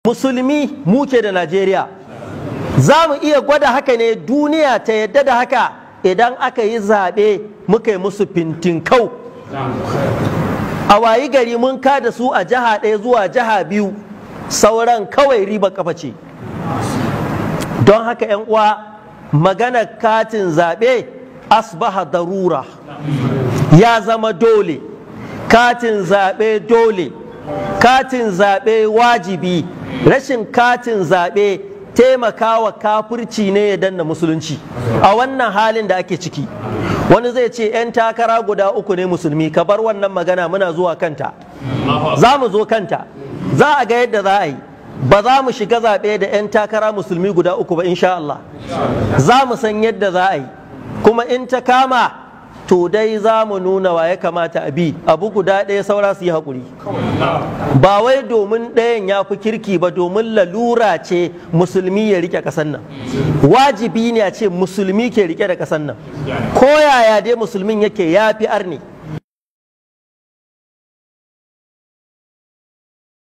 musulmi muke da najeriya za mu iya gwada haka ne duniya ta yadda da haka idan aka yi zaɓe muka yi musu fintinkau a wayi gari mun kada su a jiha ɗaya zuwa jiha biyu sauran kawai riba kafa ce don haka 'yan uwa magana katin zaɓe asbaha darura ya zama dole katin zaɓe dole katin zaɓe wajibi rashin katin zaɓe taimakawa kafirci ne ya danna musulunci a wannan halin da ake ciki wani zai ce 'yan takara guda uku ne musulmi ka bar wannan magana muna zuwa kanta za mu zo kanta za a ga yadda za a yi ba za mu shiga zaɓe da 'yan takara musulmi guda uku ba insha Allah za mu san yadda za a yi kuma in ta kama to dai za mu nuna wa ya kamata a bi abu guda ɗaya saura su yi haƙuri ba wai domin ɗayan ya fi kirki ba domin lalura ce musulmi ya rike ƙasar nan wajibi ne a ce musulmi ke rike da ƙasar nan ko yaya dai musulmin yake ya fi arni